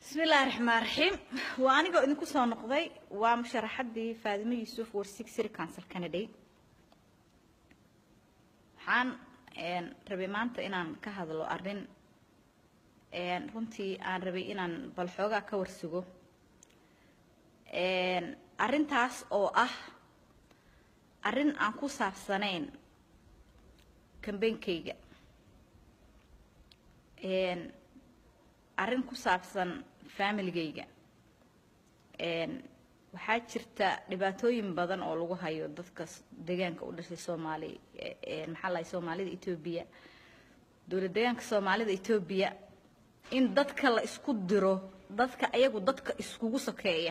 bismillaahi raxmaan raxiim waa anigoo idinku soo noqday waa musharaxaddii faadimo yuusuf warsig city council canada waxaan rabay maanta inaan ka hadlo arrin runtii aan rabay inaan bal xoogaa ka warsugo arrintaas oo ah arrin aan ku saabsanayn kambeynkayga arrin ku saabsan familigayga waxaa jirta dhibaatooyin badan oo lagu hayo dadka deegaanka u dhashay soomaali maxaa lahay soomaalida etoobiya dowlad deegaanka soomaalida etoobiya in dadka la isku diro dadka ayagu dadka iskugu sokeeya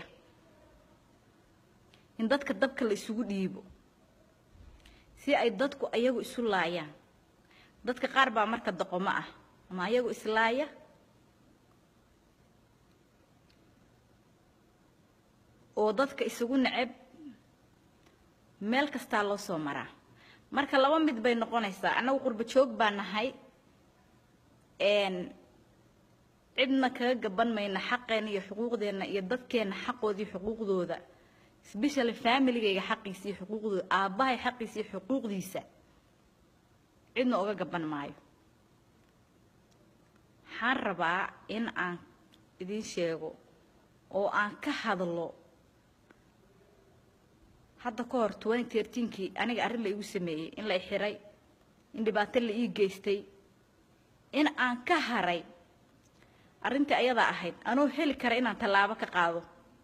in dadka dabka la isugu dhiibo si ay dadku ayagu isu laayaan dadka qaar baa marka doqomo ah ama ayagu islaaya oo dadka isugu neceb meel kastaa loo soo maraa marka laba mid bay noqonaysaa annagu qurbo joog baa nahay cidna kaga gaban mayna xaqeenna iyo xuquuqdeenna iyo dadkeenna xaqoodii xuquuqdooda sbeshally familigayga xaqiisa iyo xuquuqdooda aabbahay xaqiisa iyo xuquuqdiisa cidna oga gaban maayo waxaan rabaa in aan idiin sheego oo aan ka hadlo hadda ka hor twenty thirteenkii aniga arrin la igu sameeyey in la xiray in dhibaato la ii geystay in aan ka haray arrintii ayadaa ahayd anoo heli kara inaan tallaabo ka qaado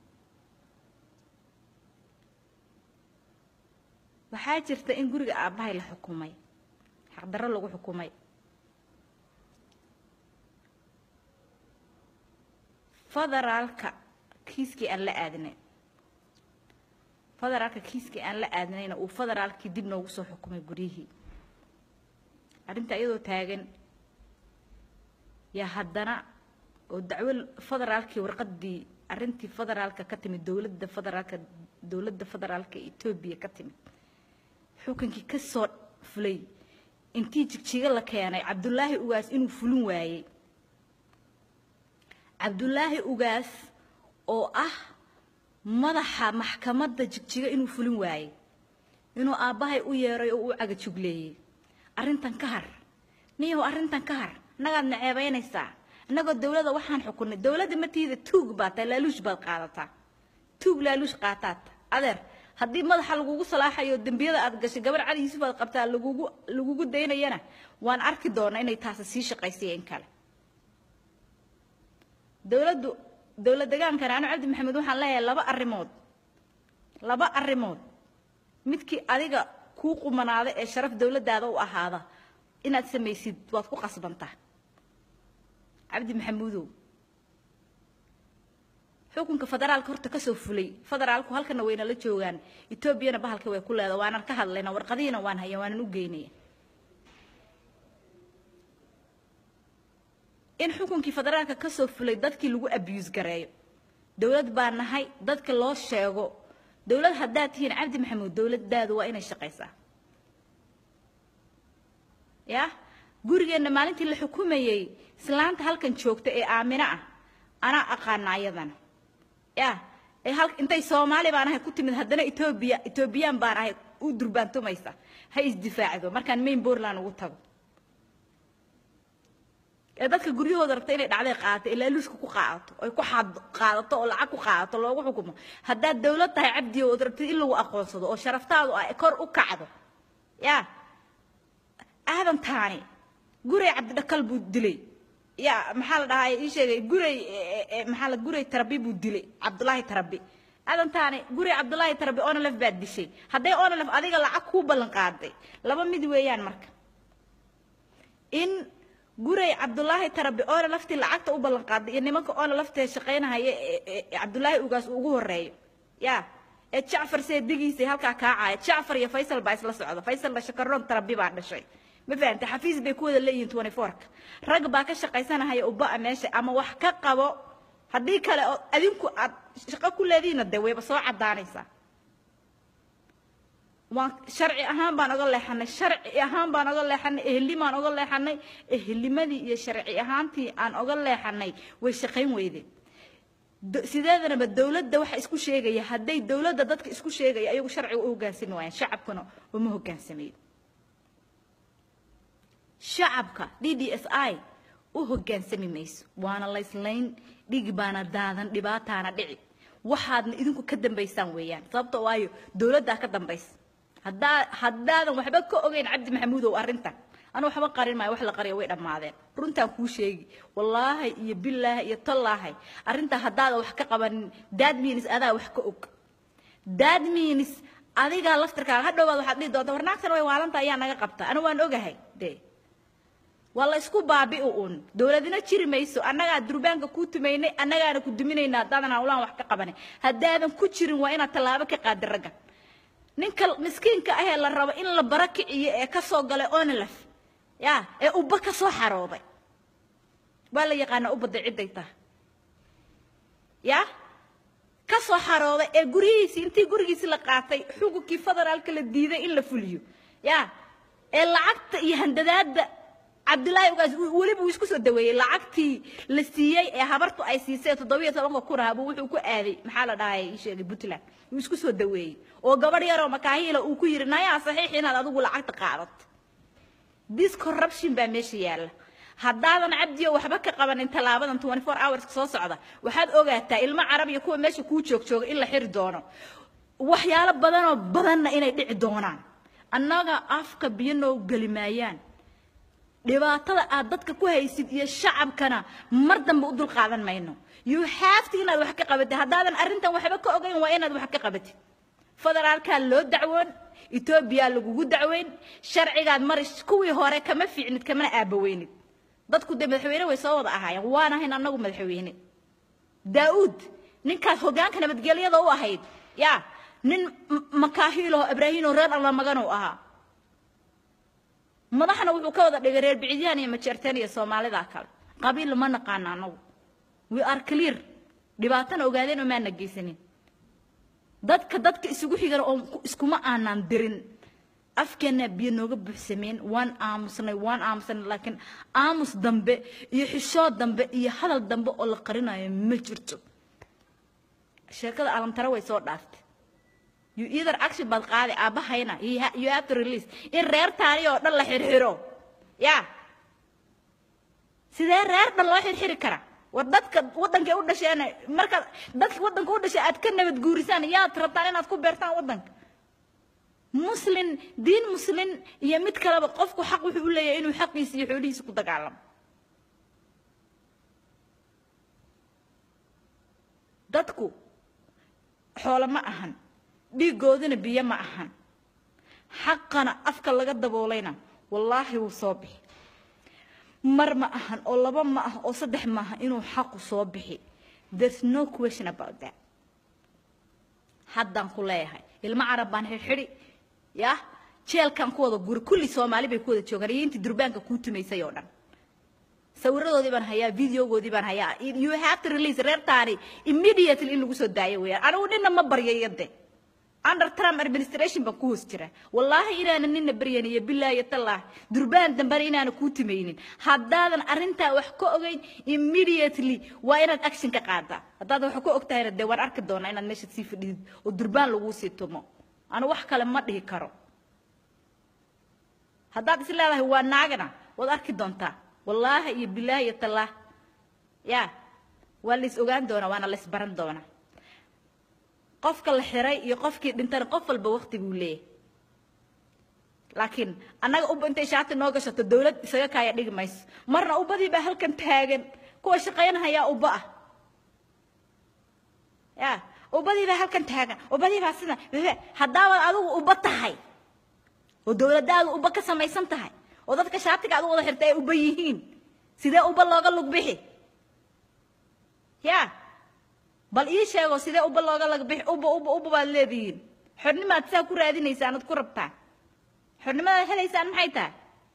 waxaa jirta in guriga aabbahay la xukumay xaqdarro lagu xukumay federaalka kiiskii aan la aadinay federaalka kiiskii aan la aadinayna uu federaalkii dib noogu soo xukumay guryihii arrinta iyadoo taagan yaa haddana oo dacwo federaalkii warqaddii arrintii federaalka ka timid dowladda federaalka dowladda federaalka etoobiya ka timid xukunkii ka soo fulay intii jigjiga la keenay cabdulaahi ugaas inuu fulin waayey cabdulaahi ugaas oo ah madaxa maxkamadda jigjiga inuu fulin waayey inuu aabbahay u yeeray oo u cagajugleeyey arrintan ka har niyahow arrintan ka har annagaad naceebaynaysaa annagoo dowladda waxaan xukunnay dowladda matiida tuug baad tahay laaluush baad qaadataa tuug laaluush qaataad adeer haddii madaxa lagugu salaaxayo dembiyada aad gashay gabar cali yuusuf aad qabtaa lagugu lagugu daynayana waan arki doonaa inay taasi sii shaqaysay in kale dowladdu dowlad deegaankana anu cabdi maxamed waxaan leeyahay laba arrimood laba arrimood midkii adiga kuu qumanaada ee sharaf dowladdaada u ahaada inaad samaysid waad ku qasbantaa cabdi maxamuudow xukunka federaalka horta kasoo fulay federaalku halkana wayna la joogaan etoobiyana bahalka way ku leeda waanan ka hadlayna warqadihiina waan haya waanan u geynaya in xukunkii federaalka kasoo fulay dadkii lagu abuse gareeyo dowlad baa nahay dadka loo sheego dowlad haddaad tihiin cabdi maxamuud dowladdaadu waa inay shaqaysaa ya gurigeenna maalintii la xukumayey islaanta halkan joogta ee aamino ah anaa aqaana ayadana ya ee hal intay soomaali baan ahay ku timid haddana etoobiya etoobiyaan baan ahay u durbaantumaysa ha isdifaacdo markaan main bortland ugu tago ee dadka guryahooda rabta inay dhacday qaadato ee laaluushka ku qaadato ay ku qaadato oo lacag ku qaadato loogu xukumo haddaad dowlad tahay cabdiyo ood rabtid in lagu aqoonsado oo sharaftaadu ay kor u kacdo ya aadan taani guray cabdidhakal buu dilay ya maxaa la dhahaa ii sheegay guray maxaa la guray tarabi buu dilay cabdulaahi tarabi aadan taani guray cabdulaahi tarabi onalef baad dishay hadday onalef adiga lacag kuu ballan qaaday laba mid weeyaan marka in guray cabdulaahi tarabi oona laftii lacagta u ballan qaaday iyo nimanka oona laftee shaqaynahaya cabdulaahi ugaas ugu horeeyo ya ee jacfar seedigiisay halkaa kaacaya jacfar iyo faysal baa isla socda faysalna shakaroon tarabi baa dhashay ma fahantay xafiis bay ku wada leeyihiin twenty fourka rag baa ka shaqaysanahaya uba'a meesha ama wax ka qabo haddii kale oo adinku aad shaqo ku leedihiinna dee wayba soo caddaanaysaa waan sharci ahaan baan oga leexanay sharci ahaan baan oga leexanay ehelimaan oga leexanay ehelimadii iyo sharci ahaantii aan oga leexanay way shaqayn weydeen Do- sideedanaba dowladda waxa isku sheegaya hadday dowladda dadka isku sheegaya ayagu sharciga u hogaansami waayaan shacabkuna uma hogaansamayo shacabka d d s i u hogaansami mayso waana layslayn dhigi baana daadan dhibaataana dhici waxaadna idinku ka dambaysaan weeyaan sababto waayo dowladdaa ka dambaysa haddaa haddaadan waxba ka ogeyn cabdi maxamuudow arrintan anu waxba qarin maayo wax la qariyo way dhammaadeen runtaan kuu sheegi wallaahi iyo bilaahi iyo tallaahi arrintaa haddaadan wax ka qabanin dad means adaa wax ka og dad means adigaa laftirkaaga hadhowbaad waxaad dhihi doonta warnaagtan way waalanta ayaa naga qabta anu waan ogahay dee waa la isku baabi'i uun dowladina jiri mayso annagaa durbaanka kuu tumaynay annagaana ku duminaynaa haddaadan hawlaan wax ka qabanin haddaadan ku jirin waa inaad tallaabo ka qaadi raggan ninka miskiinka ahee la rabo in la bara kiciyo ee ka soo galay onlef ya ee ubba ka soo xarooday waa la yaqaanaa ubadda cidday tahay ya ka soo xarooday ee guryihiisii intii gurigiisi la qaatay xukunkii federaalka la diiday in la fuliyo ya ee lacagta iyo handadaadda cabdilaahi ugaas weliba uu isku soo daweeyey lacagtii la siiyey ee habartu ay siisay toddobiyo tobanka kun ahaa buu wuxuu ku aaday maxaa la dhahay ii sheegay puntland uu isku soo daweeyey oo gabadh yaroo makaahiila uu ku yidhi nayaa saxiix inaad adigu lacagta qaadato this corruption baa meesha yaalla haddaadan cabdiyo waxba ka qabanin tallaabadan 24 hours soo socda waxaad ogaataa ilmo carab iyo kuwa meesha kuu joog jooga in la xiri doono waxyaalo badanoo badanna inay dhici doonaan annaga afka biyo noo geli maayaan dhibaatada aad dadka ku haysid iyo shacabkana mar dambe u dul qaadan mayno you have to inaad wax ka qabatid haddaadan arrintan waxba ka ogayn waa inaad wax ka qabatid federaalkaa loo dacwoon etoobiya lagugu dacweyn sharcigaad mari kuwii hore kama fiicnid kamana aabaweynid dadku dee madaxweyne way soo wada ahaayeen waan ahayn annagu madaxweyne daa'uud ninkaas hoggaanka nabadgelyada u ahayd ya nin makaahiiloo ibraahiinoo reer alla maganuu ahaa madaxna wuxuu ka wada dhigay reer bicidyaan iyo majeerteen iyo soomaalida kale qabiil ma naqaana annagu we are clear dhibaatana ogaadeen oo maana geysanin dadka dadka isugu xigana oo iskuma aanaan dirin afkeena biyo nooga buuxsameen waan aamusnay waan aamusnay laakiin aamus dambe iyo xishood dambe iyo hadal dambe oo la qarinayo ma jirto sheekada alamtare way soo dhaaftay you either action baad qaaday aabahayna you have to release in reer taani oo dhan la xirxiro ya sidee reer dhan loo xirxiri karaa war dadka waddankay u dhasheen marka dadka waddanka u dhashay aad ka nabad guurisaan yaad rabtaan inaad ku beertaan waddanka muslin diin muslin iyo mid kaleba qofku xaq wuxuu u leeyahay inuu xaqiisa iyo xoolihiisa ku dagaalamo dadku xoolo ma ahan dhiigoodina biyo ma ahan xaqana afka laga daboolayna wallaahi wuu soo bixi mar ma ahan oo laba ma ah oo saddex ma aha inuu xaqu soo bixi there's no question about that haddaan ku leeyahay ilmo carab baan xidhxidhi yah jeelkan ku wada guri kulli soomaali bay ku wada joogaan iyo intii durbaanka kuu tumaysay oo dhan sawiradoodii baan hayaa videogoodii baan hayaa you have to release reertaani immediately in lagu soo daayo weeyaan anigu ninna ma baryayo de under trump administration baan ku hoos jira wallaahi inaanan ninna baryan iyo bilaahi iyo tallaahi durbaan dambena inaana kuu tumaynin haddaadan arrintaa wax ka ogeyn immediately waa inaad action ka qaadaa haddaad wax ka og tahayna dee waan arki doonaa inaad meesha sii fadhidid oo durbaan laguu sii tumo anu wax kale ma dhihi karo haddaad is leedahay waa naagana waad arki doontaa wallaahi iyo bilaahi iyo tallaah ya waa la is ogaan doonaa waana la is baran doonaa qofka la xiray iyo qofkii dhintana qof walba waqti buu leeyahay laakiin annaga ubba intay shaati noo gashato dawlad isaga kaaya dhigi mayso marna ubbadii baa halkan taagan kuwa shaqaynahayaa ubba ah ya ubbadii baa halkan taagan ubbadii baa sida haddaabaad adigu ubba tahay oo dawladdaadu ubba ka samaysan tahay oo dadka shaatiga aad u wada xirta ay ubba yihiin sidee ubba looga lug bixi ya bal ii sheego sidee ubba looga lag bixi ubba ubba ubba baad leedihiin xornimaad saa ku raadinaysaan ad ku rabtaan xornimadaad helaysaan maxay tahay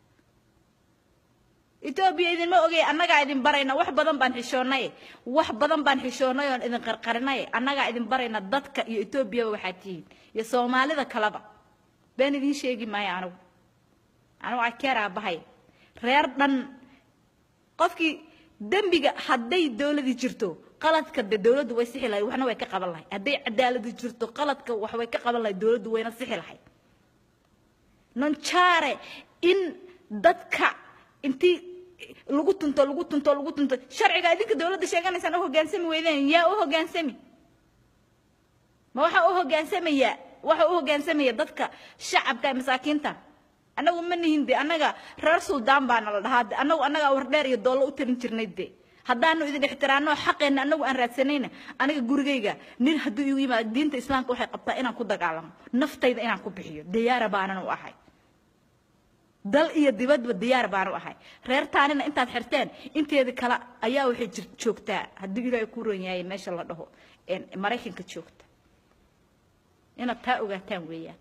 etoobiya idinma ogey annagaa idin barayna wax badan baan xishoonnay wax badan baan xishoonnay oon idin qarqarinay annagaa idin barayna dadka iyo etoobiyaba waxaad tihiin iyo soomaalida kaleba been idiin sheegi maayo anigu anigu akeer aabahay reer dhan qofkii dembiga hadday dawladii jirto qaladka de dowladdu way sixi lahayd waxna way ka qaban lahayd hadday cadaaladi jirto qaladka wax way ka qaban lahayd dowladdu wayna sixi lahayd nonjare in dadka intii lagu tunto lagu tunto lagu tunto sharciga idinka dowladda sheeganaysaan u hoggaansami weydeen yaa u hoggaansami ma waxaa u hoggaansamayaa waxa u hogaansamaya dadka shacabka ee masaakiinta annagu ma nihin de annaga reer suldaan baana la dhahaa de annagu annagaa wardheer iyo doollo u tarin jirnay de haddaanu idin ixtiraano xaqeenna annagu aan raadsanayna aniga gurigayga nin hadduu igu yimaado diinta islaamka waxay qabtaa inaan ku dagaalamo naftayda inaan ku bixiyo diyaara baanan u ahay dal iyo dibadba diyaar baan u ahay reer taanina intaad xirteen inteeda kale ayaa waxay jir joogtaa haddii ilaahay ku ron yahay meesha la dhaho maraykanka joogta inaad taa ogaataan weeyaan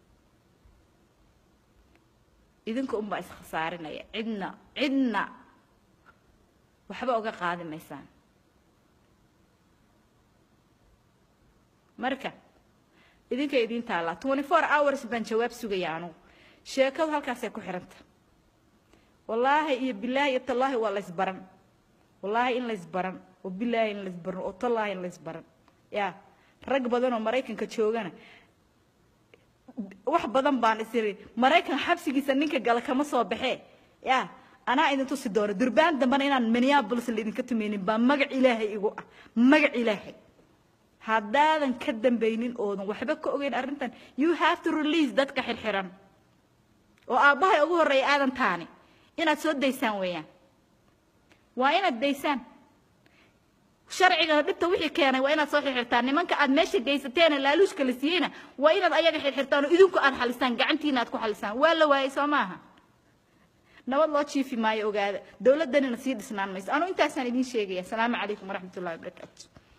idinka unbaa iskhasaarinaya cidna cidna waxba uga qaadi maysaan marka idinka idiin taallaa twenty four hours baan jawaab sugaya anugu sheekadu halkaasay ku xidhanta wallaahi iyo bilaahi iyo tallaahi waa laysbaran wallaahi in laysbaran oo bilaahi in laysbaran oo tallaahi in laysbaran yaa rag badan oo maraykanka joogana wax badan baan isiri maraykan xabsigiisa ninka gala kama soo baxee yaa anaa idin tusi doono durbaan dambana inaan minneapolis laidinka tumeynin baa magac ilaahay igu ah magac ilaahay haddaadan ka dambaynin oodan waxba ka ogeyn arrintan you have to release dadka xirxiran oo aabbahay ugu horreeya aadan taani inaad soo daysaan weeyaan waa inaad daysaan sharciga dhibta wixii keenay waa inaad soo xirxirtaan nimanka aad meesha geysateena laaluushka la siiyeyna waa inaad ayaga xirxirtaan oo idinku aad xalisaan gacantiina aad ku xalisaan waa la waayey soo maaha nabad loo jiifi maayo ogaada dowladdanina sii dhisnaan mayso anuu intaasaan idiin sheegaya asalaamu calaykum waraxmat ullahi wabarakaatu